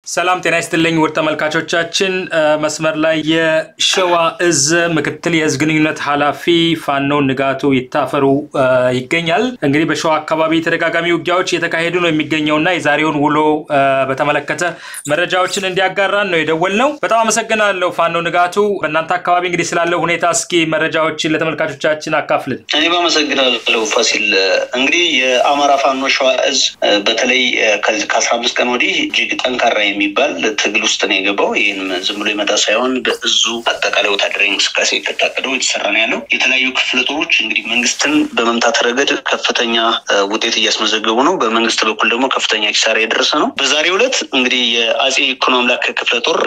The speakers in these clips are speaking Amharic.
ሰላም ጤና ይስጥልኝ ውድ ተመልካቾቻችን፣ መስመር ላይ የሸዋ እዝ ምክትል የህዝብ ግንኙነት ኃላፊ ፋኖ ንጋቱ ይታፈሩ ይገኛል። እንግዲህ በሸዋ አካባቢ ተደጋጋሚ ውጊያዎች እየተካሄዱ ነው የሚገኘውና የዛሬውን ውሎ በተመለከተ መረጃዎችን እንዲያጋራን ነው የደወልነው። በጣም አመሰግናለሁ ፋኖ ንጋቱ። በእናንተ አካባቢ እንግዲህ ስላለው ሁኔታ እስኪ መረጃዎችን ለተመልካቾቻችን አካፍልን። እኔም አመሰግናለሁ ፋሲል። እንግዲህ የአማራ ፋኖ ሸዋ እዝ በተለይ ከአስራ አምስት ቀን ወዲህ እጅግ ጠንካራ የሚባል ትግል ውስጥ ነው የገባው። ይህም ዝም ብሎ የመጣ ሳይሆን በእዙ አጠቃላይ ወታደራዊ እንቅስቃሴ የታቀደው የተሰራ ነው ያለው። የተለያዩ ክፍለ ጦሮች እንግዲህ መንግስትን በመምታት ረገድ ከፍተኛ ውጤት እያስመዘገቡ ነው። በመንግስት በኩል ደግሞ ከፍተኛ ኪሳራ የደረሰ ነው። በዛሬው ዕለት እንግዲህ የአጼ ይኩኖ አምላክ ክፍለ ጦር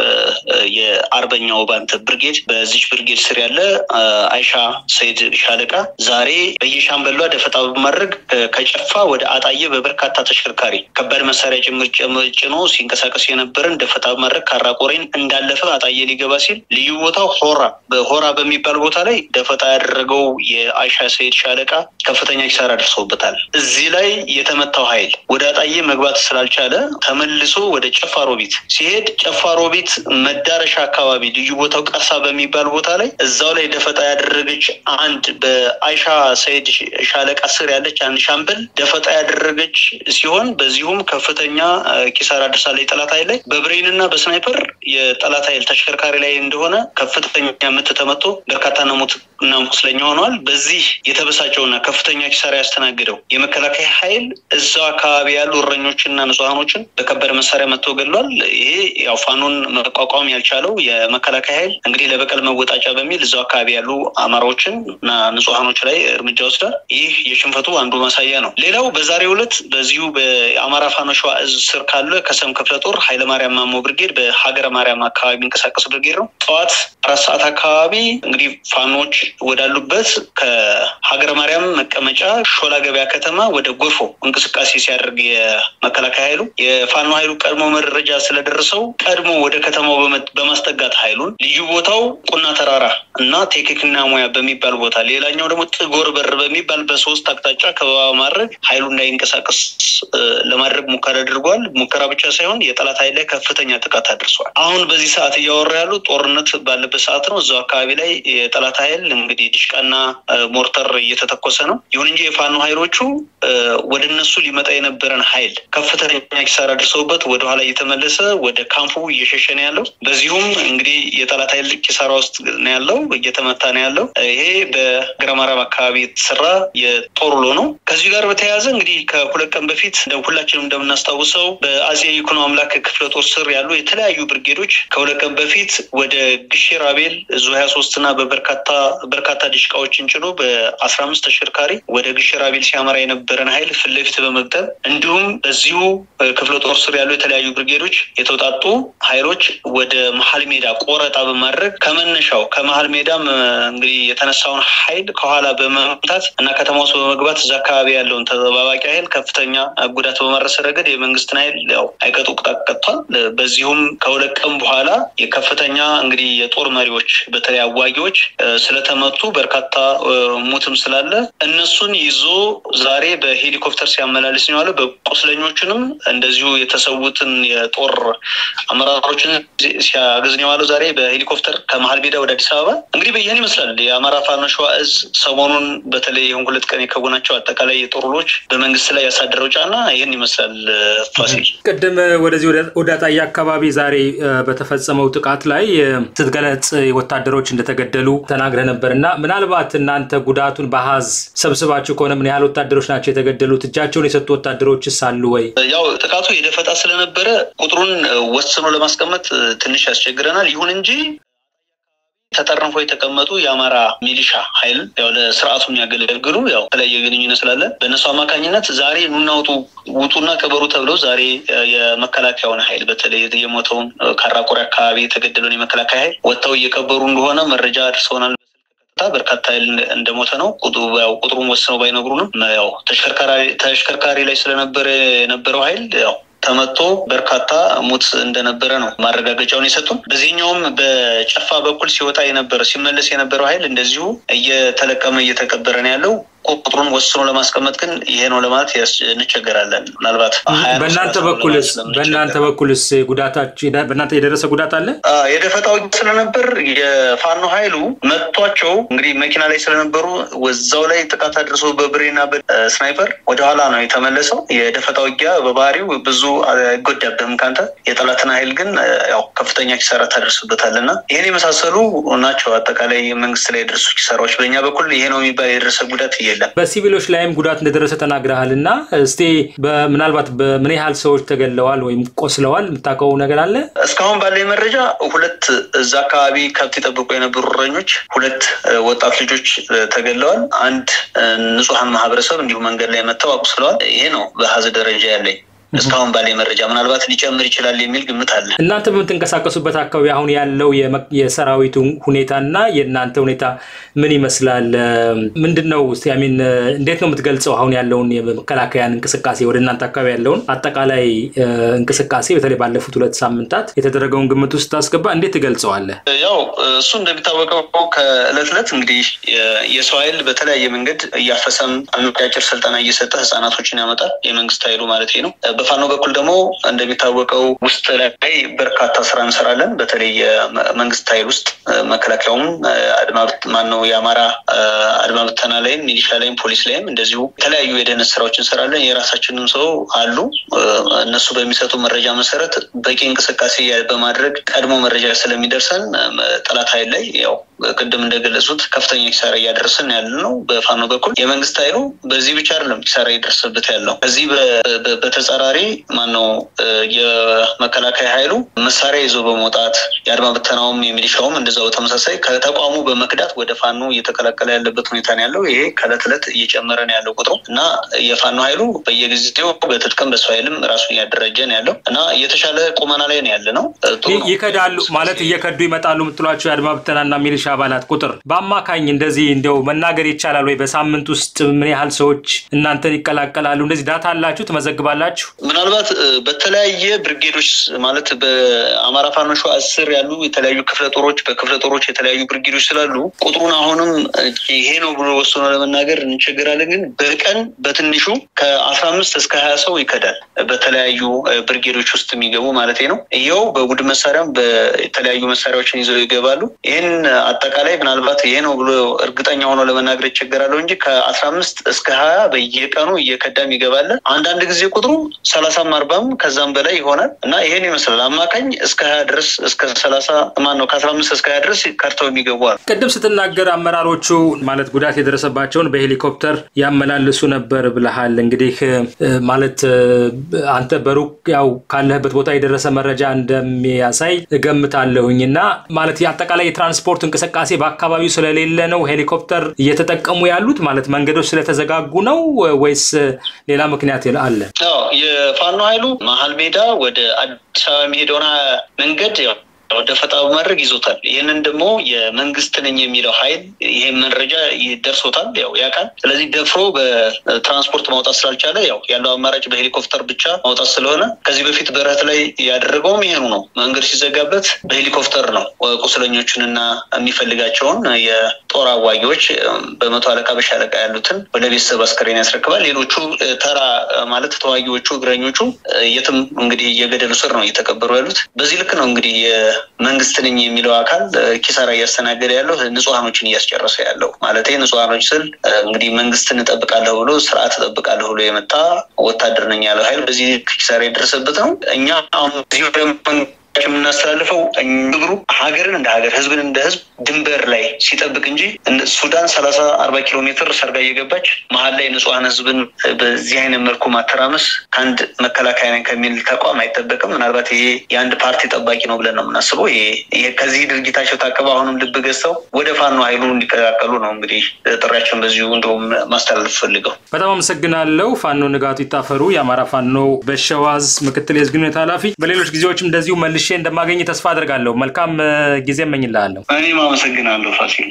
የአርበኛው ባንተ ብርጌድ በዚች ብርጌድ ስር ያለ አይሻ ሰይድ ሻለቃ ዛሬ በየሻምበሏ ደፈጣ በማድረግ ከጨፋ ወደ አጣዬ በበርካታ ተሽከርካሪ ከባድ መሳሪያ ጭምር ጭኖ ሲንቀሳቀስ የነበረን ደፈጣ በማድረግ ካራቆሬን እንዳለፈ አጣዬ ሊገባ ሲል ልዩ ቦታው ሆራ በሆራ በሚባል ቦታ ላይ ደፈጣ ያደረገው የአይሻ ሰይድ ሻለቃ ከፍተኛ ኪሳራ ደርሶበታል። እዚህ ላይ የተመታው ኃይል ወደ አጣዬ መግባት ስላልቻለ ተመልሶ ወደ ጨፋሮቢት ሲሄድ ጨፋሮቢት መዳረሻ አካባቢ ልዩ ቦታው ቀርሳ በሚባል ቦታ ላይ እዛው ላይ ደፈጣ ያደረገች አንድ በአይሻ ሰይድ ሻለቃ ስር ያለች አንድ ሻምበል ደፈጣ ያደረገች ሲሆን በዚሁም ከፍተኛ ኪሳራ ደርሳለች። ጠላት ኃይል ላይ በብሬን እና በስናይፐር የጠላት ኃይል ተሽከርካሪ ላይ እንደሆነ ከፍተኛ ምት ተመቶ በርካታ ነሙት እና ቁስለኛ ሆነዋል። በዚህ የተበሳጨውና ከፍተኛ ኪሳራ ያስተናግደው የመከላከያ ኃይል እዛው አካባቢ ያሉ እረኞችና ንጹሐኖችን በከባድ መሳሪያ መጥቶ ገድሏል። ይሄ ያው ፋኖን መቋቋም ያልቻለው የመከላከያ ኃይል እንግዲህ ለበቀል መወጣጫ በሚል እዛው አካባቢ ያሉ አማራዎችን እና ንጹሐኖች ላይ እርምጃ ወስዷል። ይህ የሽንፈቱ አንዱ ማሳያ ነው። ሌላው በዛሬው ዕለት በዚሁ በአማራ ፋኖ ሸዋ እዝ ስር ካለ ከሰም ክፍለ ጦር ኃይለማርያም ማሞ ብርጌድ በሀገረ ማርያም አካባቢ የሚንቀሳቀስ ብርጌድ ነው። ጠዋት አራት ሰዓት አካባቢ እንግዲህ ፋኖች ወዳሉበት ከሀገረ ማርያም መቀመጫ ሾላ ገበያ ከተማ ወደ ጎርፎ እንቅስቃሴ ሲያደርግ የመከላከያ ኃይሉ የፋኖ ኃይሉ ቀድሞ መረጃ ስለደረሰው ቀድሞ ወደ ከተማው በማስጠጋት ኃይሉን ልዩ ቦታው ቁና ተራራ እና ቴክኒክና ሙያ በሚባል ቦታ ሌላኛው ደግሞ ጥጎር በር በሚባል በሶስት አቅጣጫ ከበባ ማድረግ ኃይሉ እንዳይንቀሳቀስ ለማድረግ ሙከራ አድርጓል። ሙከራ ብቻ ሳይሆን የጠላት ኃይል ላይ ከፍተኛ ጥቃት አድርሷል። አሁን በዚህ ሰዓት እያወራ ያሉ ጦርነት ባለበት ሰዓት ነው። እዛው አካባቢ ላይ የጠላት ኃይል እንግዲህ ድሽቃና ሞርተር እየተተኮሰ ነው። ይሁን እንጂ የፋኖ ኃይሎቹ ወደ እነሱ ሊመጣ የነበረን ኃይል ከፍተኛ ኪሳራ ደርሰውበት ወደኋላ እየተመለሰ ወደ ካምፑ እየሸሸ ነው ያለው። በዚሁም እንግዲህ የጠላት ኃይል ኪሳራ ውስጥ ነው ያለው፣ እየተመታ ነው ያለው። ይሄ በግረማራም አካባቢ የተሰራ የጦር ውሎ ነው። ከዚሁ ጋር በተያያዘ እንግዲህ ከሁለት ቀን በፊት ሁላችንም እንደምናስታውሰው በአጼ ይኩኖ አምላክ ክፍለ ጦር ስር ያሉ የተለያዩ ብርጌዶች ከሁለት ቀን በፊት ወደ ግሼ ራቤል ዙ ሀያ ሶስት እና በበርካታ በርካታ ድሽቃዎችን ጭኖ በአስራ አምስት ተሽከርካሪ ወደ ግሼ ራቤል ሲያመራ የነበረን ኃይል ፊት ለፊት በመግጠም እንዲሁም በዚሁ ክፍለ ጦር ስር ያሉ የተለያዩ ብርጌዶች የተውጣጡ ኃይሎች ወደ መሀል ሜዳ ቆረጣ በማድረግ ከመነሻው ከመሀል ሜዳም እንግዲህ የተነሳውን ኃይል ከኋላ በመምታት እና ከተማ ውስጥ በመግባት እዛ አካባቢ ያለውን ተጠባባቂ ኃይል ከፍተኛ ጉዳት በማድረስ ረገድ የመንግስትን ኃይል ያው አይቀጡ ቅጣት ቀጥቷል። በዚሁም ከሁለት ቀን በኋላ የከፍተኛ እንግዲህ የጦር መሪዎች በተለይ አዋጊዎች ስለተመቱ በርካታ ሙትም ስላለ እነሱን ይዞ ዛሬ በሄሊኮፕተር ሲያመላልስ ነው ያለው። በቁስለኞቹንም እንደዚሁ የተሰዉትን የጦር አመራሮችን ሲያግዝ ነው ያለው። ዛሬ በሄሊኮፕተር ከመሀል ሜዳ ወደ አዲስ አበባ እንግዲህ ይህን ይመስላል የአማራ ፋኖ ሸዋ እዝ ሰሞኑን በተለይ ይህን ሁለት ቀን የከወናቸው አጠቃላይ የጦር ውሎች በመንግስት ላይ ያሳደረው ጫና ይህን ይመስላል። ፋሲል ቅድም ወደዚህ ወደ አጣዬ አካባቢ ዛሬ በተፈጸመው ጥቃት ላይ ስትገለጽ ወታደሮች እንደተገደሉ ተናግረህ ነበር እና ምናልባት እናንተ ጉዳቱን በአሃዝ ሰብስባችሁ ከሆነ ምን ያህል ወታደሮች ናቸው የተገደሉት? እጃቸውን የሰጡ ወታደሮችስ አሉ ወይ? ያው ጥቃቱ የደፈጣ ስለነበረ ቁጥሩን ወስኖ ለማስቀመጥ ትንሽ ያስቸግረናል። ይሁን እንጂ ተጠርንፎ የተቀመጡ የአማራ ሚሊሻ ኃይል ያው ለስርዓቱ የሚያገለግሉ ያው የተለያየ ግንኙነት ስላለ በእነሱ አማካኝነት ዛሬ ኑናውጡ ውጡና ቅበሩ ተብለው ዛሬ የመከላከያውን ኃይል በተለይ የሞተውን ካራቆሪ አካባቢ የተገደለውን የመከላከያ ኃይል ወጥተው እየቀበሩ እንደሆነ መረጃ አድርሰውናል። በርካታ ኃይል እንደሞተ ነው። ቁጥሩን ወስነው ባይነግሩንም ያው ተሽከርካሪ ላይ ስለነበረ የነበረው ኃይል ያው ተመቶ በርካታ ሙት እንደነበረ ነው ማረጋገጫውን የሰጡን። በዚህኛውም በጨፋ በኩል ሲወጣ የነበረ ሲመለስ የነበረው ኃይል እንደዚሁ እየተለቀመ እየተቀበረ ነው ያለው። ቁጥሩን ወስኖ ለማስቀመጥ ግን ይሄ ነው ለማለት እንቸገራለን። ምናልባት በእናንተ በኩልስ በእናንተ በኩልስ ጉዳታችሁ በእናንተ የደረሰ ጉዳት አለ? የደፈጣ ውጊያ ስለነበር የፋኖ ኃይሉ መጥቷቸው እንግዲህ መኪና ላይ ስለነበሩ ወዛው ላይ ጥቃት አድርሶ በብሬና በስናይፐር ወደኋላ ነው የተመለሰው። የደፈጣ ውጊያ በባህሪው ብዙ አይጎዳብህም ካንተ የጠላትን ኃይል ግን ያው ከፍተኛ ኪሳራ ታደርስበታል እና ይህን የመሳሰሉ ናቸው አጠቃላይ መንግስት ላይ የደረሱ ኪሳራዎች። በእኛ በኩል ይሄ ነው የሚባል የደረሰ ጉዳት የለም። በሲቪሎች ላይም ጉዳት እንደደረሰ ተናግረሃል እና እስቲ ምናልባት በምን ያህል ሰዎች ተገለዋል ወይም ቆስለዋል የምታውቀው ነገር አለ? እስካሁን ባለ መረጃ ሁለት እዛ አካባቢ ከብት የጠብቁ የነበሩ እረኞች ሁለት ወጣት ልጆች ተገለዋል። አንድ ንጹሐን ማህበረሰብ እንዲሁ መንገድ ላይ መጥተው አቁስለዋል። ይሄ ነው በሀዝ ደረጃ ያለኝ እስካሁን ባለ መረጃ ምናልባት ሊጨምር ይችላል የሚል ግምት አለ። እናንተ በምትንቀሳቀሱበት አካባቢ አሁን ያለው የሰራዊቱ ሁኔታና የእናንተ ሁኔታ ምን ይመስላል? ምንድን ነው ስ ሚን እንዴት ነው የምትገልጸው? አሁን ያለውን የመከላከያን እንቅስቃሴ ወደ እናንተ አካባቢ ያለውን አጠቃላይ እንቅስቃሴ በተለይ ባለፉት ሁለት ሳምንታት የተደረገውን ግምት ውስጥ ታስገባ እንዴት ትገልጸዋለህ? ያው እሱ እንደሚታወቀው ከእለት እለት እንግዲህ የሰው ኃይል በተለያየ መንገድ እያፈሰም አጫጭር ስልጠና እየሰጠ ህጻናቶችን ያመጣል የመንግስት ኃይሉ ማለት ነው። በፋኖ በኩል ደግሞ እንደሚታወቀው ውስጥ ላይ በርካታ ስራ እንሰራለን። በተለይ የመንግስት ኃይል ውስጥ መከላከያውም አድማ ማነው የአማራ አድማ ብተና ላይም ሚሊሻ ላይም ፖሊስ ላይም እንደዚሁ የተለያዩ የደህንነት ስራዎች እንሰራለን። የራሳችንም ሰው አሉ። እነሱ በሚሰጡ መረጃ መሰረት በቂ እንቅስቃሴ በማድረግ ቀድሞ መረጃ ስለሚደርሰን ጠላት ኃይል ላይ ያው ቅድም እንደገለጹት ከፍተኛ ኪሳራ እያደረስን ያለ ነው። በፋኖ በኩል የመንግስት ኃይሉ በዚህ ብቻ አይደለም ኪሳራ እየደረሰበት ያለው ከዚህ በተጸራሪ ማነው የመከላከያ ኃይሉ መሳሪያ ይዞ በመውጣት የአድማ ብተናውም የሚሊሻውም እንደዛው በተመሳሳይ ከተቋሙ በመክዳት ወደ ፋኖ እየተቀላቀለ ያለበት ሁኔታ ነው ያለው። ይሄ ከእለት እለት እየጨመረ ነው ያለው ቁጥሩ እና የፋኖ ኃይሉ በየጊዜው በትጥቅም በሱ ኃይልም ራሱን እያደረጀ ነው ያለው እና የተሻለ ቁመና ላይ ነው ያለ ነው። ይከዳሉ ማለት እየከዱ ይመጣሉ የምትሏቸው የአድማ ብተናና ሚሊሻ አባላት ቁጥር በአማካኝ እንደዚህ እንዲያው መናገር ይቻላል ወይ? በሳምንት ውስጥ ምን ያህል ሰዎች እናንተን ይቀላቀላሉ? እንደዚህ ዳታ አላችሁ ትመዘግባላችሁ? ምናልባት በተለያየ ብርጌዶች ማለት በአማራ ፋኖ ሸዋ አስር ያሉ የተለያዩ ክፍለ ጦሮች በክፍለ ጦሮች የተለያዩ ብርጌዶች ስላሉ ቁጥሩን አሁንም ይሄ ነው ብሎ ወስኖ ለመናገር እንቸገራለን። ግን በቀን በትንሹ ከአስራ አምስት እስከ ሀያ ሰው ይከዳል። በተለያዩ ብርጌዶች ውስጥ የሚገቡ ማለት ነው። ይኸው በቡድን መሳሪያም በተለያዩ መሳሪያዎችን ይዘው ይገባሉ። ይህን አጠቃላይ ምናልባት ይሄ ነው ብሎ እርግጠኛ ሆኖ ለመናገር ይቸገራለሁ እንጂ ከአስራ አምስት እስከ ሀያ በየቀኑ እየከዳም ይገባል። አንዳንድ ጊዜ ቁጥሩ ሰላሳም አርባም ከዛም በላይ ይሆናል እና ይሄን ይመስላል። አማካኝ እስከ ሀያ ድረስ እስከ ሰላሳ ማን ነው ከአስራ አምስት እስከ ሀያ ድረስ ከርተው የሚገቡ አሉ። ቅድም ስትናገር አመራሮቹ ማለት ጉዳት የደረሰባቸውን በሄሊኮፕተር ያመላልሱ ነበር ብለሃል። እንግዲህ ማለት አንተ በሩቅ ያው ካለህበት ቦታ የደረሰ መረጃ እንደሚያሳይ እገምታለሁኝ እና ማለት አጠቃላይ የትራንስፖርት እንቅስቃሴ በአካባቢው ስለሌለ ነው ሄሊኮፕተር እየተጠቀሙ ያሉት ማለት መንገዶች ስለተዘጋጉ ነው ወይስ ሌላ ምክንያት አለ? የፋኖ ኃይሉ መሀል ሜዳ ወደ አዲስ አበባ የሚሄደውን መንገድ ወደ ፈጣ በማድረግ ይዞታል። ይህንን ደግሞ የመንግስት ነኝ የሚለው ኃይል ይሄን መረጃ ደርሶታል፣ ያው ያውቃል። ስለዚህ ደፍሮ በትራንስፖርት ማውጣት ስላልቻለ ያው ያለው አማራጭ በሄሊኮፕተር ብቻ ማውጣት ስለሆነ ከዚህ በፊት በረት ላይ ያደረገውም ይሄኑ ነው። መንገድ ሲዘጋበት በሄሊኮፕተር ነው ቁስለኞቹንና የሚፈልጋቸውን የጦር አዋጊዎች በመቶ አለቃ በሻለቃ ያሉትን ወደ ቤተሰብ አስከሬን ያስረክባል። ሌሎቹ ተራ ማለት ተዋጊዎቹ እግረኞቹ የትም እንግዲህ የገደሉ ስር ነው እየተቀበሩ ያሉት። በዚህ ልክ ነው እንግዲህ መንግስት ነኝ የሚለው አካል ኪሳራ እያስተናገደ ያለው ንጹሐኖችን እያስጨረሰ ያለው ማለት ንጹሐኖች ስል እንግዲህ መንግስትን እጠብቃለሁ ብሎ ስርዓት እጠብቃለሁ ብሎ የመጣ ወታደር ነኝ ያለው ኃይል በዚህ ኪሳራ የደረሰበት ነው። እኛ አሁን የምናስተላልፈው ግብሩ ሀገርን እንደ ሀገር ህዝብን እንደ ህዝብ ድንበር ላይ ሲጠብቅ እንጂ ሱዳን ሰላሳ አርባ ኪሎ ሜትር ሰርጋ እየገባች መሀል ላይ ንጹሐን ህዝብን በዚህ አይነት መልኩ ማተራመስ ከአንድ መከላከያ ነኝ ከሚል ተቋም አይጠበቅም። ምናልባት ይሄ የአንድ ፓርቲ ጠባቂ ነው ብለን ነው የምናስበው። ይሄ ከዚህ ድርጊታቸው ታቅበው አሁንም ልብ ገዝተው ወደ ፋኖ ኃይሉ እንዲቀላቀሉ ነው እንግዲህ ጥሪያቸውን በዚሁ እንደውም ማስተላለፍ ፈልገው። በጣም አመሰግናለሁ። ፋኖ ንጋቱ ይታፈሩ የአማራ ፋኖ በሸዋዝ ምክትል የህዝብ ግንኙነት ኃላፊ። በሌሎች ጊዜዎችም እንደዚሁ መልሼ እንደማገኝ ተስፋ አድርጋለሁ። መልካም ጊዜ እመኝልሃለሁ። እኔም አመሰግናለሁ ፋሲል።